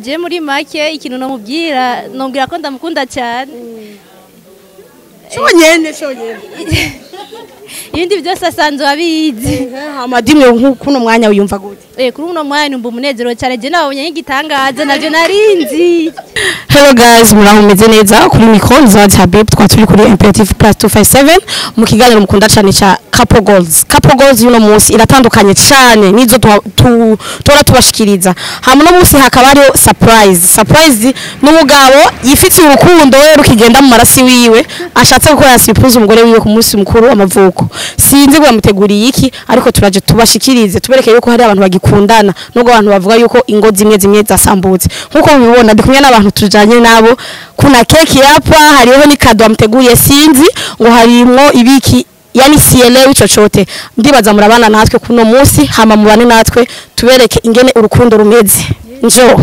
je muri make ikintu nomubwira nombwira ko ndamukunda cyane cyonyene cyonyene ibindi byose asanzwe abizi amadimwe nk'ukuno mwanya wiyumva gute Eh, kuri uno mwanya numva umunezero cyane je nabonye nk'igitangaza navyo narinzi Hello guys, muraho meze neza kuri micro Zawadi Habib twa turi kuri Imperative Plus 257 mu kiganiro mukunda cyane cha Couple Goals. Couple Goals yuno munsi iratandukanye cyane nizo tuha- tu- tora tubashikiriza. Hama no munsi hakaba hariho surprise. Surprise n'umugabo yifitiye urukundo we rukigenda mu marasi wiwe ashatse gukora surprise umugore wiwe ku munsi mukuru w'amavuko. Sinzi ngo yamuteguriye iki ariko turaje tubashikirize tubereke yuko hari abantu bagikundana nubwo abantu bavuga yuko ingo zimwe zimwe zasambutse nkuko mubibona ndi kumwe n'abantu tujanye nabo kuna keki hapa hariho ni kado amuteguriye sinzi ngo harimo ibiki yani sielewi chochote ndibaza murabana natwe kuno munsi hama mubane natwe tubereke ingene urukundo rumeze njoo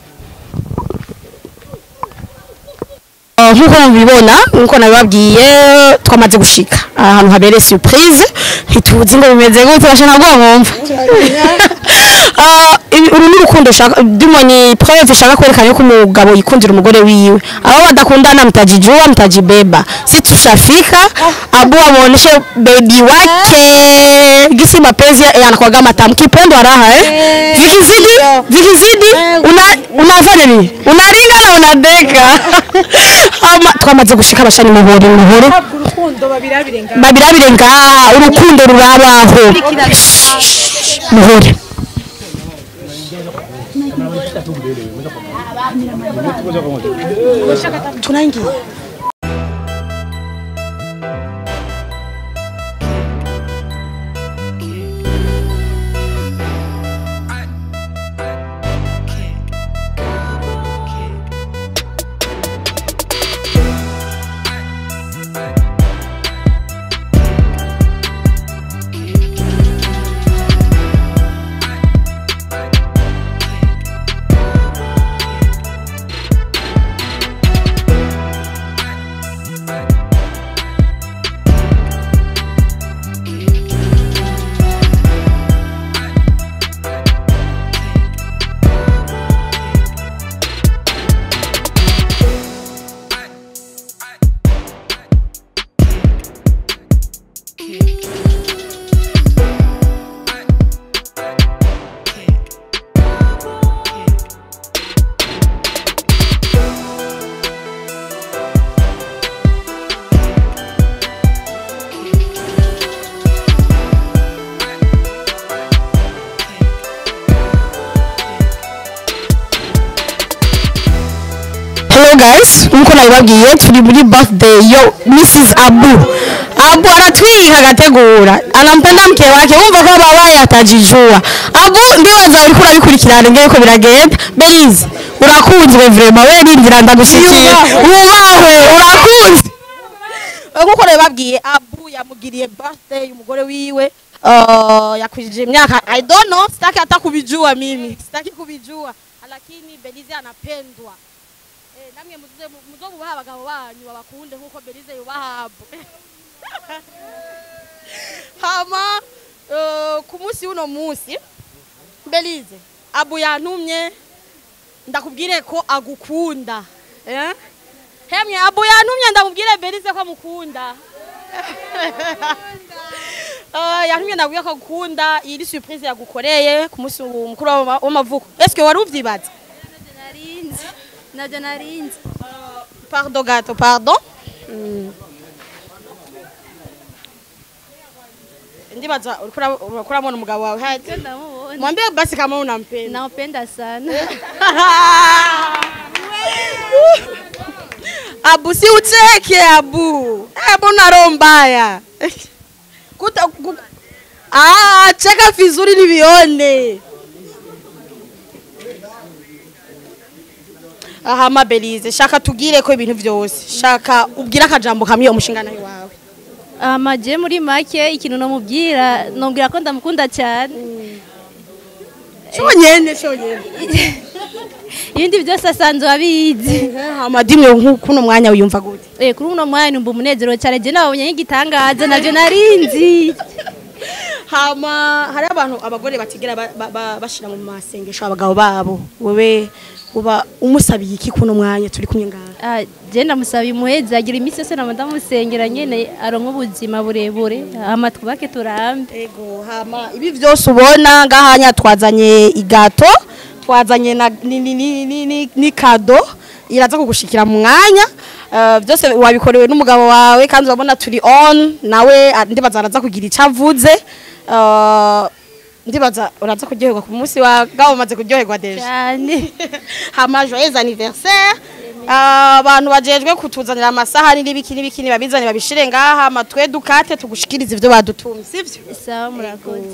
Uh, nkuko mubibona nkuko nabibabwiye twamaze gushika ahantu habereye surprise ntituzi ngo bimeze gute bashaka ntabwo mwumva Ah, ibi- uru ni urukundo ushaka ndimo ni preuve ishaka kwerekana yuko umugabo yikundira umugore wiwe abo badakundana mtajijua mtajibeba si tushafika abu amuoneshe bebi wake gisi mapenzi yanakuwaga matamu kipendo raha eh vikizidi vikizidi una unafanya nini unaringa na unadeka ama twamaze gushika bashani muhore muhore babirabire ngaha urukundo rurabaho muhore tunaingia Hello guys, nkuko nabibabwiye turi muri birthday yo Mrs. Abu. Abu anatwika agategura. Anampenda mke wake. Umva ko babaye atajijua. Abu ndibaza uriko urabikurikirana ngeye ko biragenda. Belize, urakunzwe vraiment we rindira ndagushikira. Ubahwe, urakunzwe. Nkuko nabibabwiye Abu yamugiriye birthday umugore wiwe. Uh, yakwijije imyaka I don't know, sitaki hata kubijua mimi. Sitaki kubijua. Lakini Belize anapendwa. Eh, namwe muze muzo bubaha abagabo banyu babakunde nkuko Belize yubaha Abu. Hama uh, ku munsi uno munsi Belize Abu yantumye ndakubwire ko agukunda. Eh? Hemye Abu yantumye ndakubwire Belize ko amukunda. Uh, yantumye ndakubwire ko agukunda iyi ni surprise yagukoreye ku munsi mukuru w'ama- w'amavuko. Est-ce que wari uvyibaza? narinzi navyo narinzi Pardon gato, pardon. Ndibaza urikura urabona umugabo wawe haje. ndamubona Mwambie basi kama unampenda. nampenda sana Abu si ucheke Abu. Abu na roho mbaya. Kuta ku... Ah, cheka vizuri nivione. Aha mabelize shaka tugire ko ibintu byose shaka ubwira akajambo kamwe umushingana wawe ama je muri make ikintu nomubwira nombwira ko ndamukunda cyane cyonyene cyonyene ibindi byose asanzwe abizi amadimwe nk'ukuno mwanya wiyumva gute Eh, kuri uno mwanya numva umunezero cyane je nabonye nk'igitangaza navyo narinzi hama hari abantu abagore batigera ba- ba- ba- bashira mu masengesho abagabo babo wewe uba umusabiye iki kuno mwanya turi kumwe ngaha Ah, je ndamusaba imuhezi agira iminsi yose nama ndamusengera nyene aronka ubuzima burebure hama twubake turambe ego hama ibi byose ubona ngahanya twazanye igato twazanye na ni, ni, ni, ni, ni, ni kado iraza kugushikira mu mwanya Uh, byose wabikorewe n'umugabo wawe kandi urabona turi on nawe ah, ndibaza araza kugira icyo avuze Uh, ndibaza uraza kuryoherwa ku munsi wa gabo umaze kuryoherwa deje cyane hama joyeux anniversaire Ah, abantu bajejwe kutuzanira amasahani n'ibiki n'ibiki babizane babishire ngaha hama twe dukate tugushikirize ivyo badutumye sivyo sawa murakoze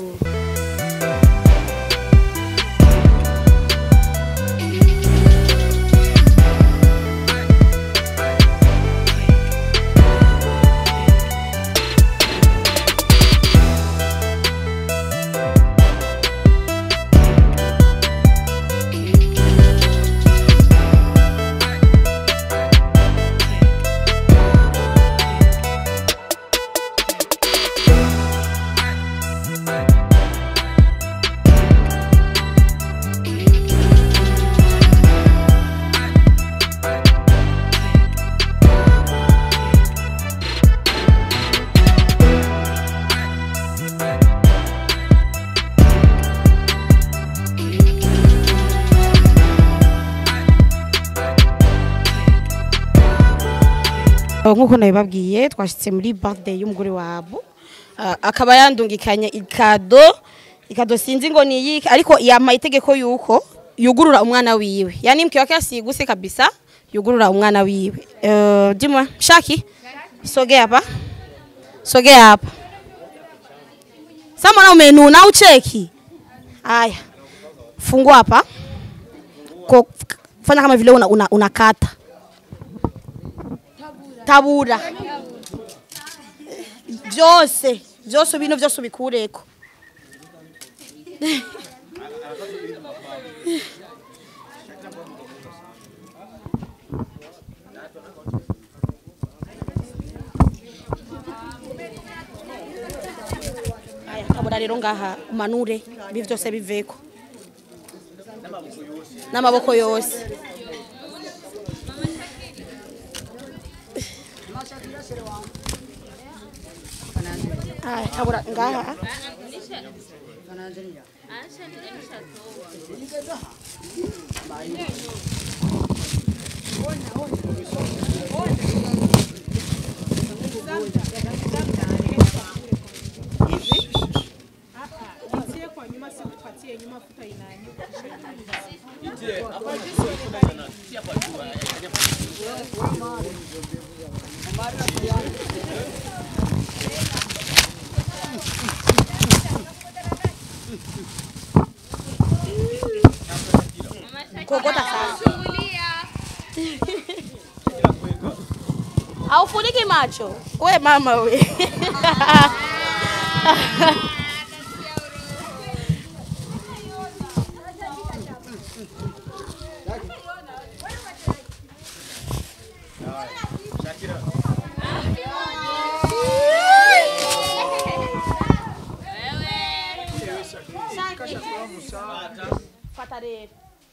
nk'uko nabibabwiye twashyitse muri birthday y'umugore wabo Ah, akaba yandungikanye ikado ikado sinzi ngo ni iyiki ariko yama itegeko yuko yugurura umwana wiwe yani mke wake asiguse kabisa yugurura umwana wiwe uh, dimwa shaki sogea hapa sogea hapa sama na umenuna ucheki haya fungua hapa Ko- fanya kama vile unakata una, unakata. tabura byose byose bino byose ubikureko aya tabura rero ngaha umanure ibi byose biveko n'amaboko yose aya tabura ngaha kokota sana aufuniki macho we mama we fata rero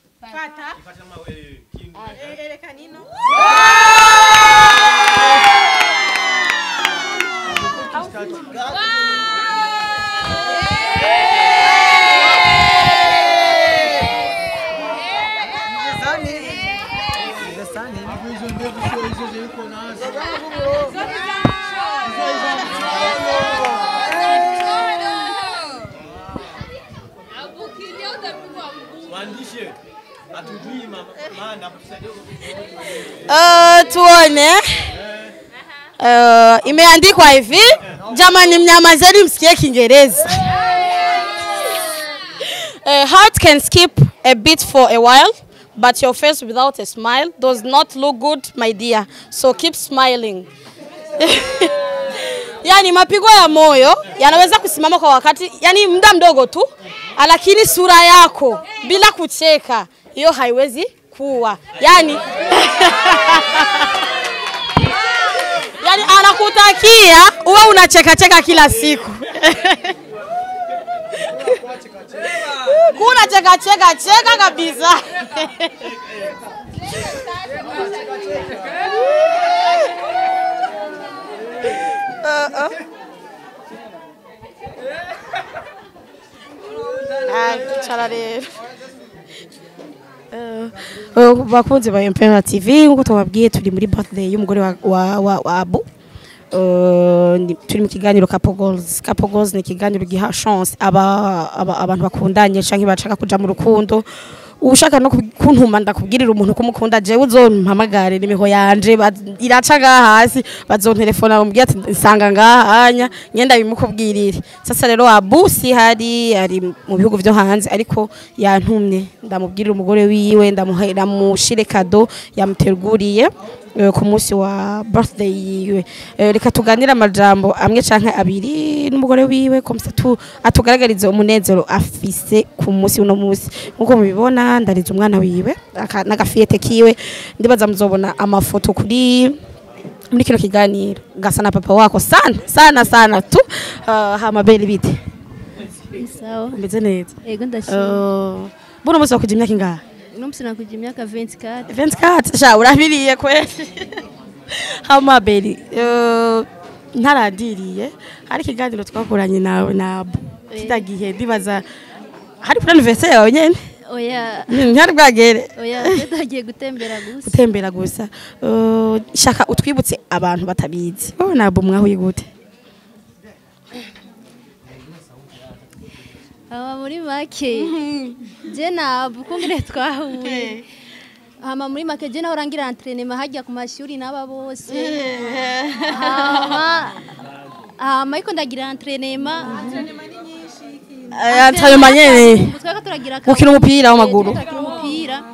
Mwandishi hatujui ma- maana tusaidia Uh, tuone uh, imeandikwa hivi jamani mnyamazeni msikie kiingereza a heart can skip a beat for a while but your face without a smile does not look good my dear so keep smiling yani mapigo ya moyo yanaweza kusimama kwa wakati yani muda mdogo tu lakini sura yako bila kucheka hiyo haiwezi kuwa yani yani anakutakia uwe unacheka cheka kila siku kuna cheka cheka cheka kabisa Uh, uh. Ah, cara rero Eh, eh, bakunzi ba Impera TV nkuko tubabwiye turi muri birthday y'umugore wa wa, wa, wa Abu Eh, ni- turi mu kiganiro Couple Goals Couple Goals ni ikiganiro giha chance aba, aba abantu bakundanye canke bashaka kuja mu rukundo ushaka no kubi- kuntuma ndakubwirira umuntu kumukunda jewe uzompamagare nimiho yanje baz- iraca ngaha hasi bazontelefona bambwira ati nsanga ngaha hanya ngenda bimukubwirire sasa rero Abu si hari ari mu bihugu vyo hanze ariko yantumye ndamubwirira umugore wiwe ndamuha- ndamushire kado yamuteguriye eh, ku munsi wa birthday yiwe Eh, reka tuganire amajambo amwe canke abiri n'umugore wiwe komsa tu atugaragarize umunezero afise ku munsi uno munsi nkuko mubibona ndarize umwana wiwe aka- n'agafiyete kiwe ndibaza muzobona amafoto kuri muri kino kiganiro gasa na papa wako sana sana sana tu uh, hama beli bite sawa umeze neza ego ndashimye uh, buno munsi wakuja imyaka ingahe n'umunsi nakugira imyaka 24 24 sha urabiriye kweli hama beli uh, ntaradiriye hari ikiganiro twakoranye nawe nabo kitagihe ndibaza hari kuri anniversaire yawe nyene oya ntihari bwagere oya tutagiye gutembera gusa gutembera gusa Uh, shaka utwibutse abantu batabizi wowe nabo mwahuye gute hama muri make je ntabwo kungire twahuye hama muri make je naho rangira entrenema hajya ku mashuri n'aba bose hama hama ariko ndagira entrenema antrenema nyene twaka turagira gukina umupira w'amaguru turakina umupira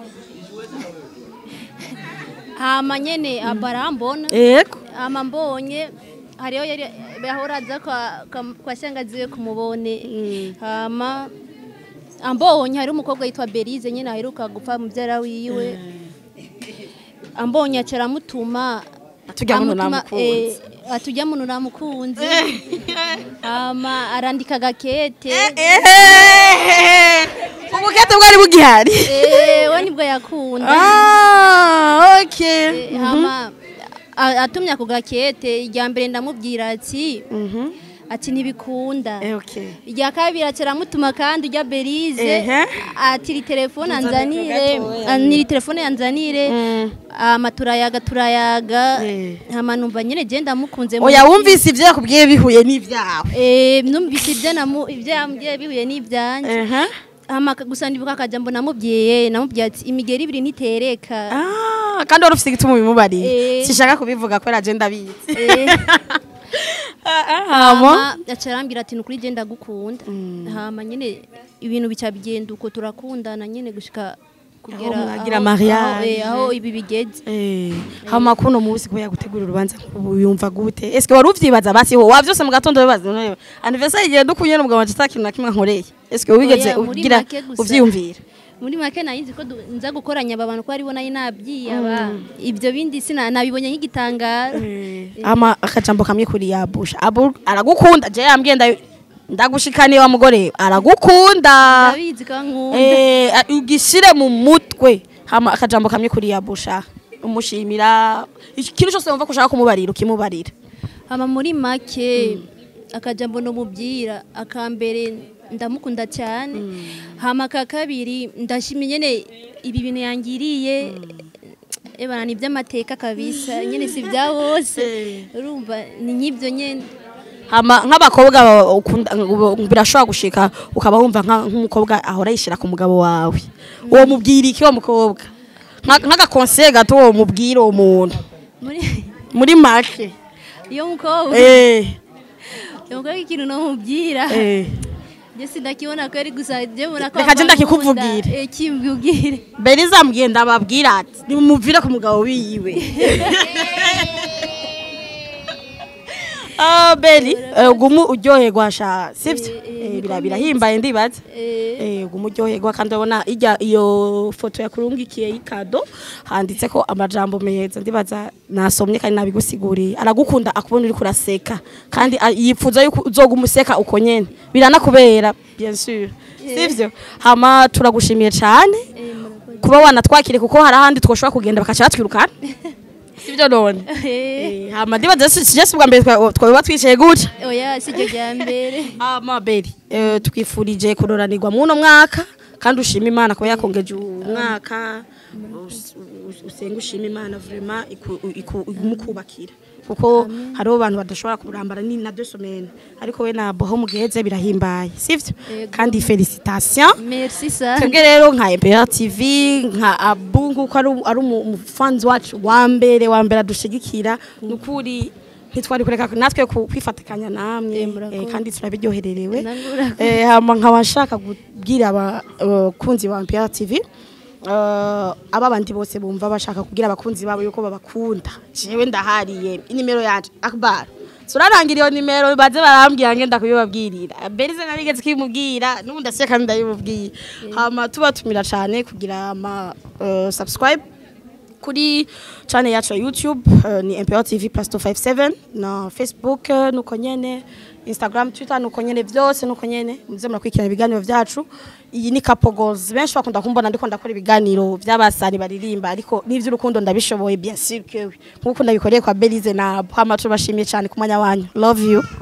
hama nyene abarambona yego hama mbonye hariho yari yahora aza kwa, kwa, kwa shangazi we kumubone hama ambonye hari umukobwa yitwa Berize nyine aheruka gupfa mubyara wiwe ambonye aca aramutuma Atujya muno amutuma, namukunze. eh, atujya muno namukunze hama arandika agakete ubukete bwari bugihari eh, we nibwo yakunda Ah, okay. hama a- atumye ako gakete irya mbere ndamubwira ati Mhm. ati ntibikunda Eh, okay. irya kabiri aca aramutuma kandi ujya berize Ehe. ati iri telefone anzanire niri telefone yanzanire Mm. hama turayaga turayaga Eh. hama numva nyine je ndamukunze oya wumvise ibyo yakubwiye bihuye n'ibyawe Eh, numvise ibyo namu- ibyo yambwiye bihuye n'ibyanjye Ehe. hama gusa ndibuka akajambo namubwiye namubwiye ati imigeri ibiri ntitereka Ah, kandi wari ufite igituma ubimubariye Eh. sishaka kubivuga kubera je ndabizi Eh. hama hama aca arambwira ati nukuri je ndagukunda hama nyine ibintu bica bigenda uko turakundana nyine gushika kugera Aho mwagira aho- mariage. aho- eh, aho ibi bigeze Eh, hama kuno munsi kuba yagutegura urubanza ubu yumva gute eske wari uvyibaza basi ho wavyose mu gatondo bibaza none anniversaire igihe dukunye n'umugabo wanje atakintu na kimwe nkoreye eske wigeze Oya, muri ugira make gusa. uvyiyumvira muri make nayinzi ko du- nza gukoranya aba bantu ko aribo nari nabyiyaba ibyo bindi sina nabibonye nk'igitangaro ama akajambo kamwe kuri yabusha abu aragukunda je yambwiye nda ndagushikaniye wa mugore aragukunda ndabizi ko nkunda eh a- ugishire mu mutwe hama akajambo kamwe kuri yabusha umushimira ikintu cyose wumva ko ushaka kumubarira ukimubarira hama muri make akajambo nomubwira akambere ndamukunda cyane hama aka kabiri ndashimye nyene ibi bintu yangiriye ebana ni iby'amateka kabisa nyene si bya bose urumva ni nk'ibyo nyene hama nk'abakobwa ba- ukunda birashobora gushika ukaba wumva nka- nk'umukobwa ahora yishira ku mugabo wawe uwo mubwira iki uwo mukobwa Nka- nk'agakonseye gato uwo mubwira uwo muntu muri muri make iyo mukobwa eh iyo mukobwa ikintu nomubwira eh je sindakibona ko ari gusa je mbona ko Reka je ava ndakikuvugire. nkunda. eh kimbwire Beriza mbwiye ndababwira ati nimumuvire ku mugabo wiwe Ah Beri eh, gumu uryoherwa sha sivyo Eh, bira- birahimbaye ndibaza Eh, eh umuryoherwa kandi urabona ijya iyo foto yakurungikiye y'ikado handitse ko amajambo meza ndibaza nasomye kandi nabigusiguriye aragukunda akubona uri kuraseka kandi a- yifuza yuko uzoga umuseka uko nyene biranakubera bien sûr sivyo hama turagushimiye cyane eh, murakoze. kuba wanatwakire kuko hari ahandi twoshobora kugenda bakaca batwirukana sivyo none Eh, Eh, hama ndibaza si si bwa mbere twa- twaba twicaye gutya oya si ryo rya mbere amaberi eh, twifurije kuroranirwa muno mwaka kandi ushima imana kuba yakongeje umwaka us- us- usenga ushima imana vraiment iku- iku- imukubakira kuko hariho abantu badashobora kurambara ni na deux semaines ariko we nabo ho mugeze birahimbaye sivyo Yego. kandi felicitation merci sana twebwe rero nka MPR TV nka Abu nkuko ari ari umu- umufanzi wacu wa mbere wa mbere adushigikira nukuri ntitwari kureka natwe ku- kwifatikanya namwe Eh, murakoze. eh, kandi turabiryohererewe Namwe murakoze. eh hama nkaba nshaka kubwira abakunzi ba MPR TV Uh, aba bandi bose bumva bashaka kugira abakunzi babo yuko babakunda jewe ndahariye inimero yanje akbar turarangira iyo nimero baze barambwira ngenda kubibabwirira berize narigeze kwimubwira n'ubu ndaseka ndayimubwiye hama tubatumira cyane kugira ama uh, subscribe kuri channel yacu ya YouTube uh, ni MPR TV plus 257 na Facebook uh, nuko nyene Instagram Twitter nuko nyene byose nuko nyene muze murakurikirana ibiganiro vyacu iyi ni Couple Goals benshi bakunda kumbona ndiko ndakora ibiganiro by'abasani baririmba ariko n'ivy'urukundo ndabishoboye bien sûr que oui nkuko ndabikoreye kwa Belize na hama tubashimiye cyane ku mwanya wanyu love you